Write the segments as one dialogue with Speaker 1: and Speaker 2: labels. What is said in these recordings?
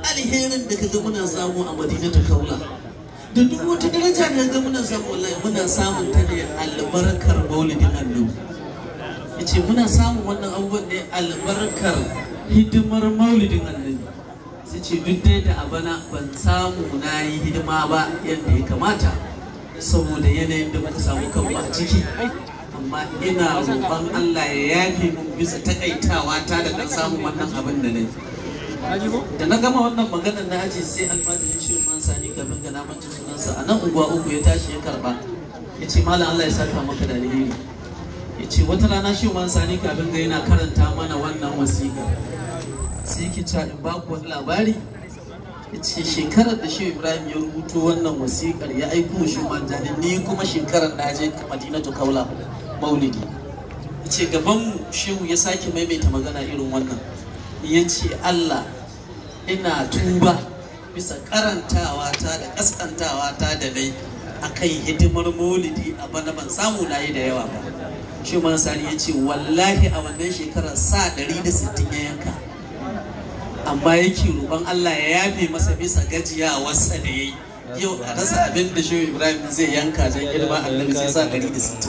Speaker 1: alherin da kaga muna samu a madina ta kaula da duk wata daraja da kaga muna samu wallahi muna samun ta ne albarkar maulidin annabi yace muna samun wannan abubuwan ne albarkar hidimar maulidin annabi sai ce duk dai da abana ban samu na yi hidima ba yadda ya kamata saboda yanayin da muka samu kanmu a ciki amma ina roƙon Allah ya yafe mun bisa takaitawa ta da kan samun wannan abin da nayi da na gama wannan maganar na aji sai almajirin shi man sani kafin ga namanci sunansa a nan unguwa uku ya tashi ya karba ya ce malam Allah ya saka maka da alheri ya ce wata rana shi man sani kafin ga yana karanta mana wannan wasiƙa sai yake cewa in ba ku wani labari ya ce shekarar da shi ibrahim ya rubuto wannan wasiƙar ya aiko shi man jani ni kuma shekarar na je madinatu kaula maulidi ya ce gabanmu shehu ya sake maimaita magana irin wannan ya ce allah ina tuba bisa karantawa ta da kaskantawa ta da nai akan hidimar maulidi a bana ban samu na yi da yawa ba shi man sani ya ce wallahi a wannan shekarar sa 160 ya yanka amma yake roƙon Allah ya yafe masa bisa gajiyawarsa da ya yi yau a rasa abin da shehu ibrahim zai yanka don girma annabi sai sa 160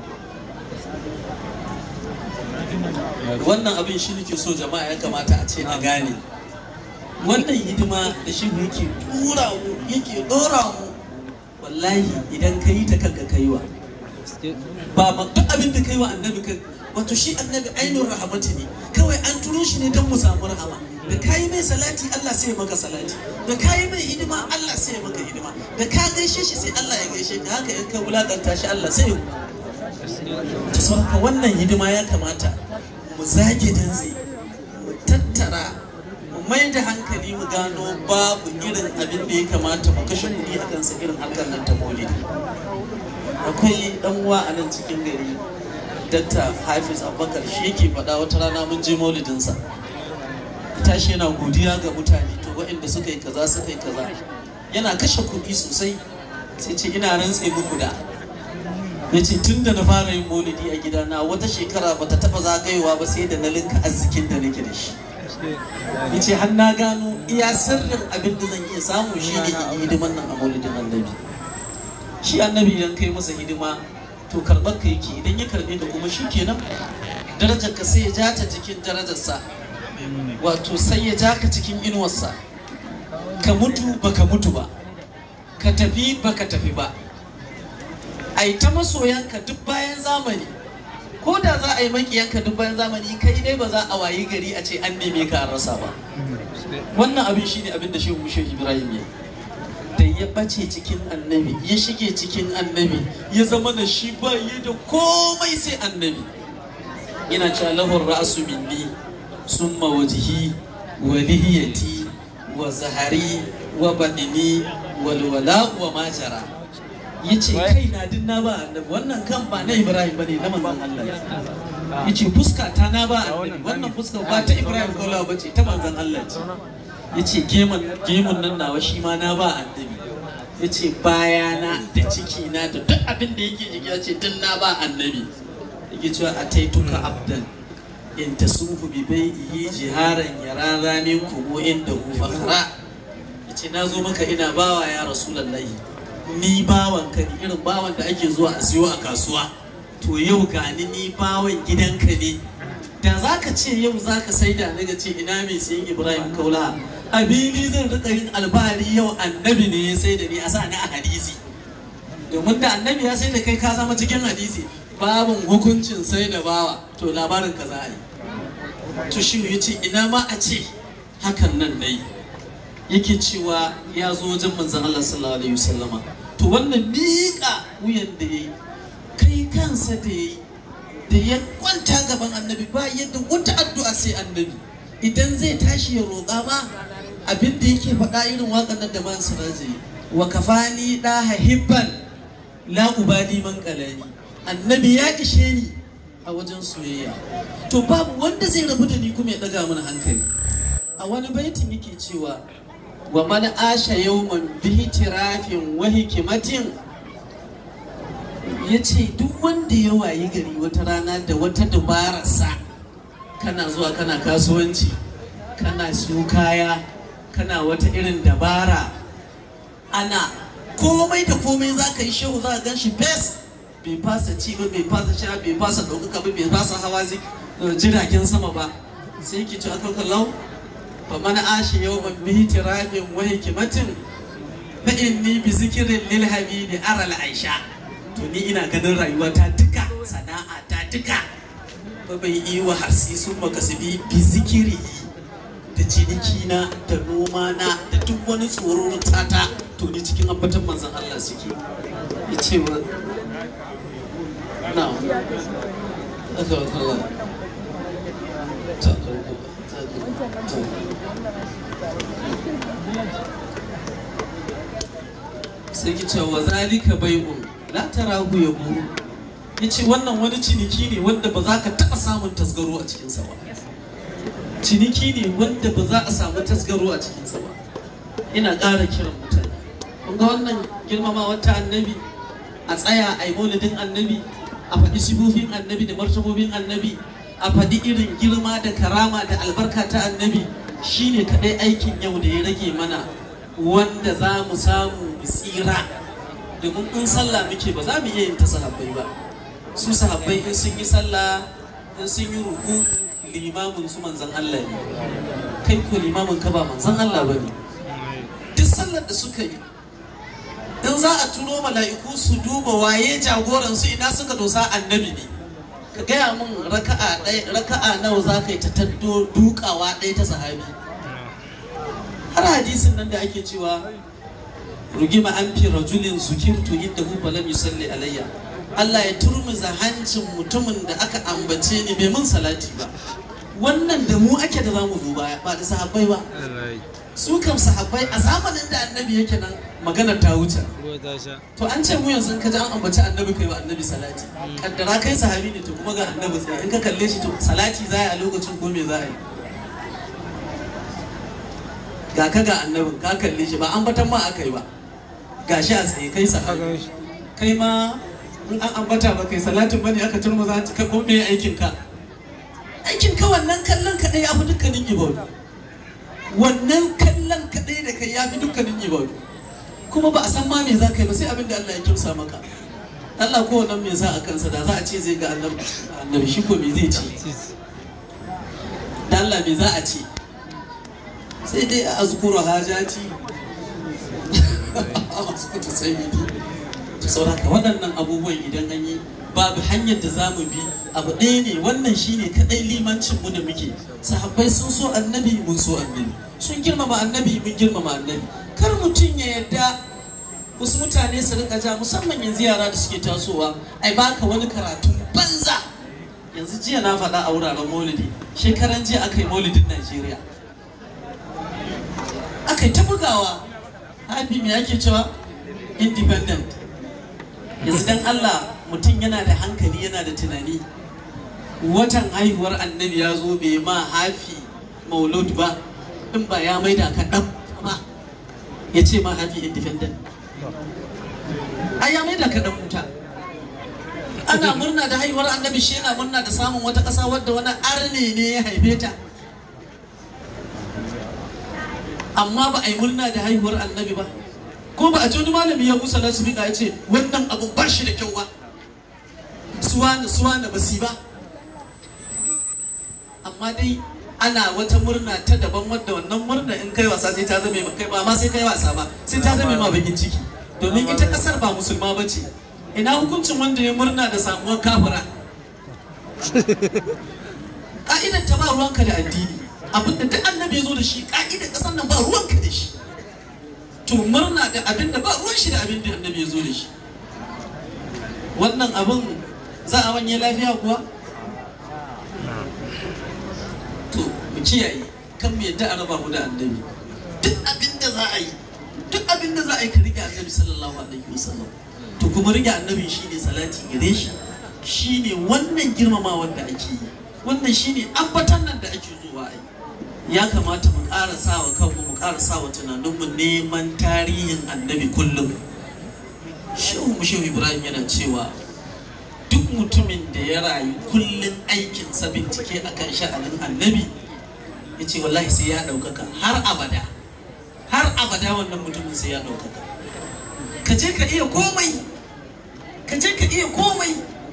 Speaker 1: wannan abin shi nake so jama'a ya kamata a ce na gane wannan hidima da shi yake tura mu yake dora mu wallahi idan ka yi ta kanka kaiwa ba ma duk abin da kai wa annabi kan wato shi annabi ainihin rahamati ne kawai an turo shi ne don mu samu rahama da kayi mai salati Allah sai ya maka salati da kayi mai hidima Allah sai ya maka hidima da ka gaishe shi sai Allah ya gaishe ka haka in ka wulakanta shi Allah sai ya ta sauka wannan hidima ya kamata mu zage dantse mu tattara mu mai da hankali mu gano babu irin abin da ya kamata mu kashe kuɗi a kansa irin harkar nan ta maulidi akwai dan uwa a nan cikin gari dakta hafiz abubakar shi yake faɗa wata rana mun je maulidinsa tashi yana godiya ga mutane to waɗanda suka yi kaza suka yi kaza yana kashe kuɗi sosai sai ce ina rantse muku da ya ce tun da na fara yin maulidi a gidana wata shekara ba ta taɓa zagayowa ba sai da na linka arzikin da nake da shi ya ce har na gano iya sirrin abin da zan iya samu shi ne in yi hidiman nan a maulidin annabi shi annabi idan kai masa hidima to karɓar ka yake idan ya karɓe ka kuma shi kenan darajar ka sai ya ja ta cikin darajarsa wato sai ya ja ka cikin inuwarsa ka mutu ba ka mutu ba ka tafi ba ka tafi ba a yi ta masoyanka duk bayan zamani ko da za a yi makiyanka duk bayan zamani kai dai ba za a wayi gari a ce an neme ka an rasa ba wannan abin shine abin da shehu shehu ibrahim ya da ya ɓace cikin annabi ya shige cikin annabi ya zama da shi ba yi da komai sai annabi ina cewa lahur ra'su minni summa wajhi wa lihiyati wa zahari wa badini wal wala wa majara yace kai na din na ba annabi wannan kan ba na Ibrahim bane na manzon Allah yace fuska ta na ba annabi wannan fuska ba ta Ibrahim kola bace ta manzon Allah ce yace gemun gemun nan nawa shi ma na ba annabi yace bayana da ciki na da duk abin da yake jiki yace din na ba annabi yake cewa ataituka abdan in tasufu bi bai'i jiharan yarara min kumu inda hu fakhra yace na zo maka ina bawa ya rasulullahi ni bawan ka ne irin bawan da ake zuwa a siyo a kasuwa to yau gani ni bawan gidanka ne da za ka ce yau za ka sai da daga ce ina mai sayin ibrahim kaula abili zan rika yin albari yau annabi ne ya sai da ni a sa ni a hadisi domin da annabi ya sai da kai ka zama cikin hadisi babin hukuncin sai da bawa to labarin ka za a yi to shi ya ce ina ma a ce hakan nan dai yake cewa ya zo wajen manzan Allah sallallahu alaihi wasallama to wannan miƙa wuyan da ya yi kai kansa da ya yi da ya kwanta gaban annabi ba yadda wata addu'a sai annabi idan zai tashi ya roƙa ma abin da yake faɗa irin waƙar nan da man siraji wa kafani da hibban la ubali man qalani annabi ya ishe ni a wajen soyayya to babu wanda zai rabu da ni kuma ya ɗaga mana hankali a wani baitin yake cewa wa man asha yawman bihi tirafin wa hikimatin ya ce duk wanda ya wayi gari wata rana da wata dabararsa kana zuwa kana kasuwanci kana siyo kaya kana wata irin dabara ana komai da komai za ka yi shehu za ka gan shi fes bai fasa ci ba bai fasa sha bai fasa ɗaukaka ba bai fasa hawa jiragen sama ba sai ki ci aka kallau fa mana ashi yau man bihi tirabin wa hikimatin fa inni bi zikirin lil habibi aral aisha to ni ina ganin rayuwa ta duka sana'a ta duka ba bai yi wa harsi sun makasibi bi zikiri da ciniki na da noma na da duk wani tsoron tata to ni cikin ambatan manzon Allah suke ya ce wa na aka wa kallon ta sai ki ce wa zalika bai'un la tarahu yabu yace wannan wani ciniki ne wanda ba za ka taɓa samun tasgaro a cikinsa ba ciniki ne wanda ba za a samu tasgaro a cikinsa ba ina ƙara kiran mutane kun ga wannan girmamawar ta annabi a tsaya a yi maulidin annabi a faɗi sifofin annabi da martabobin annabi a faɗi irin girma da karama da albarka ta annabi shine kaɗai aikin yau da ya rage mana wanda za mu samu mu tsira domin in sallah muke ba za mu iya yin ta sahabbai ba su sahabbai in sun yi sallah in sun yi ruku limamin su manzan Allah ne kai ko limamin ka ba manzan Allah ba ne duk sallar da suka yi in za a turo mala'iku su duba waye jagoran su ina suka dosa annabi ne ka gaya min raka'a ɗaya raka'a nawa za ka yi ta taddo dukawa ɗaya ta sahabi har hadisin nan da ake cewa rugima an fi rajulin zukirtu inda hu falam yusalli alayya Allah ya turmuza hancin mutumin da aka ambace ni bai mun salati ba wannan da mu ake da zamu zo baya ba da sahabbai ba su kam sahabbai a zamanin da annabi yake nan magana ta wuce to an ce mu yanzu in ka ji an ambaci annabi kai wa annabi salati kaddara kai sahabi ne to kuma ga annabi sai in ka kalle shi to salati za a lokacin ko me za a yi ga ka ga annabin ka kalle shi ba ambatan ma aka yi ba ga shi a tsaye kai sahabi kai ma in an ambata ba kai salatin bane aka turma za ka ko me aikin ka aikin ka wannan kallon kadai ya fi dukkanin ibadu wannan kallon kadai da kai ya fi dukkanin ibadu kuma ba a san ma me za ka yi ba sai abin da Allah ya kimsa maka Allah ko wannan me za a kansa da za a ce zai ga annabi annabi shi ko me zai ce da Allah me za a ce sai dai a azkuru hajati a azkuru sayyidi to sauraka waɗannan abubuwan idan an yi babu hanyar da za mu bi abu ɗaya ne wannan shine kaɗai limancin mu da muke sahabbai sun so annabi mun so annabi sun girmama annabi mun girmama annabi kar mutum ya yarda wasu mutane su rika ja musamman yanzu yara da suke tasowa ai baka wani karatu banza yanzu jiya na faɗa a wuraren maulidi shekaran jiya aka yi maulidin najeriya aka yi ta bugawa hafi me ake cewa independent yanzu dan Allah mutum yana da hankali yana da tunani watan haihuwar annabi ya zo bai ma hafi maulud ba in ba ya maida ka ɗan ba ya ce ma hafi independent ai ya maida ka ɗan wuta ana murna da haihuwar annabi shi yana murna da samun wata ƙasa wadda wani arne ne ya haife ta amma ba a yi murna da haihuwar annabi ba ko ba a ji wani malami ya musa nasu ya ce wannan abu ba shi da kyau ba suwana suwana ba si ba amma dai ana wata murna ta daban wadda wannan murna in kai wasa sai ta zame kai ba ma sai kai wasa ba sai ta zame ma bakin ciki domin ita kasar ba musulma ba ce ina hukuncin wanda ya murna da samuwar kafira ka'idar ta ba ruwanka da addini abinda duk annabi ya zo da shi ka'idar kasar nan ba ruwanka da shi to murna da abin da ba ruwan shi da abin da annabi ya zo da shi wannan abin za a wanye lafiya kuwa to mu kiyaye kan mu yadda a raba mu da annabi duk abin da za a yi duk abin da za a yi ka rike annabi sallallahu alaihi wasallam to kuma rike annabi shine salati gare shi shine wannan girmamawar da ake yi wannan shine ambatan nan da ake zuwa a yi ya kamata mu ƙara sawa kanmu mu ƙara sawa tunaninmu neman tarihin annabi kullum shehu shehu ibrahim yana cewa duk mutumin da ya rayu kullum aikinsa bincike akan sha'anin annabi ya ce wallahi sai ya ɗaukaka har abada abada wannan mutumin sai ya ɗaukaka ka je ka iya komai ka je ka iya komai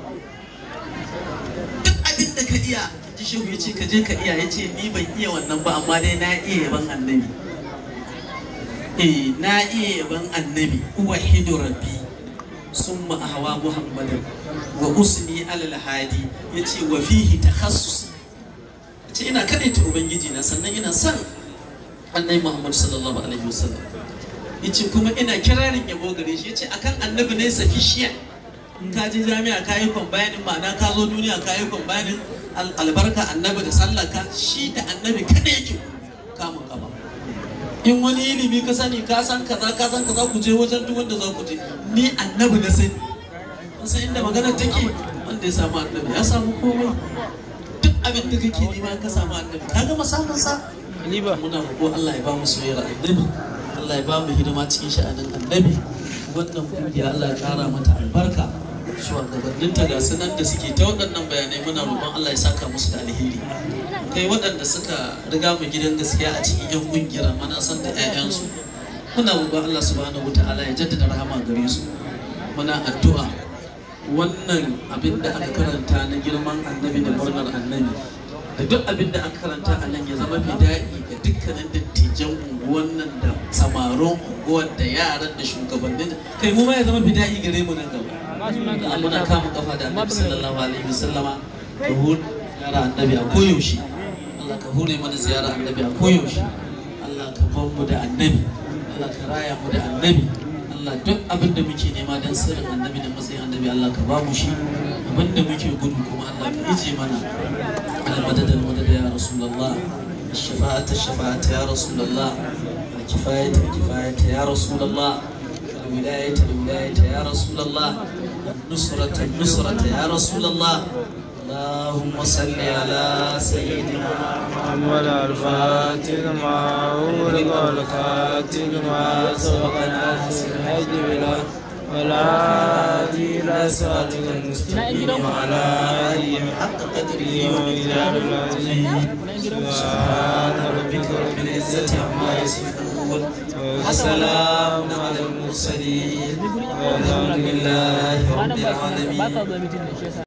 Speaker 1: duk abin da ka iya ji shehu ya ce ka je ka iya ya ce ni ban iya wannan ba amma dai na iya yaban annabi eh na iya yaban annabi uwahidu rabbi summa ahwa muhammadan wa usni alal hadi yace wa fihi takhassus yace ina kadaita ubangiji na sannan ina son annabi muhammad sallallahu alaihi wasallam yace kuma ina kirarin yabo gare shi yace akan annabi ne sufficient in ka je jami'a ka yi kwambayanin ma'ana ka zo duniya ka yi kwambayanin albarka annabi da sallaka shi da annabi kada yake kamun kama in wani ilimi ka sani ka san kaza ka san kaza ku je wajen duk wanda za ku je ni annabi na sani kun san inda magana take wanda ya samu annabi ya samu komai duk abin da kake nema ka samu annabi ka gama samun sa muna roƙo Allah ya ba mu soyayyar annabi Allah ya ba mu hidima cikin sha'anin annabi wannan kungiya Allah ya kara mata albarka shugabanninta ga su nan da suke ta waɗannan bayanai muna roƙon Allah ya saka musu da alheri kai waɗanda suka riga mu gidan gaskiya a cikin yan kungiyar mana san da 'ya'yansu muna roƙon Allah subhanahu wataala ya jaddada rahama gare su muna addu'a wannan abin da aka karanta na girman annabi da murnar annabi da duk abin da aka karanta a nan ya zama fida'i ga dukkanin dattijan unguwan nan da samarin unguwar da yaran da shugabannin kai mu ma ya zama fida'i gare mu nan gaba Allah muna kama kafa da annabi sallallahu alaihi wasallama ka hure ziyara annabi a koyaushe Allah ka hure mana ziyara annabi a koyaushe Allah ka bar mu da annabi Allah ka raya mu da annabi Allah duk abin da muke nema don sirrin annabi da matsayin annabi Allah ka ba mu shi abin da muke gudu kuma Allah ka ije mana المدد المدد يا رسول الله الشفاعة الشفاعة يا رسول الله الكفاية الكفاية يا رسول الله الولاية الولاية يا رسول الله النصرة النصرة يا رسول الله اللهم صل على سيدنا
Speaker 2: محمد الفاتح ما أغلق والخاتم ما سبق ناصر الحج بلا ولا هادي إلى صراطك المستقيم وعلى آله
Speaker 1: حق قدره
Speaker 2: ومقدار العظيم سبحان ربك رب العزة عما يصفون وسلام على المرسلين والحمد لله رب العالمين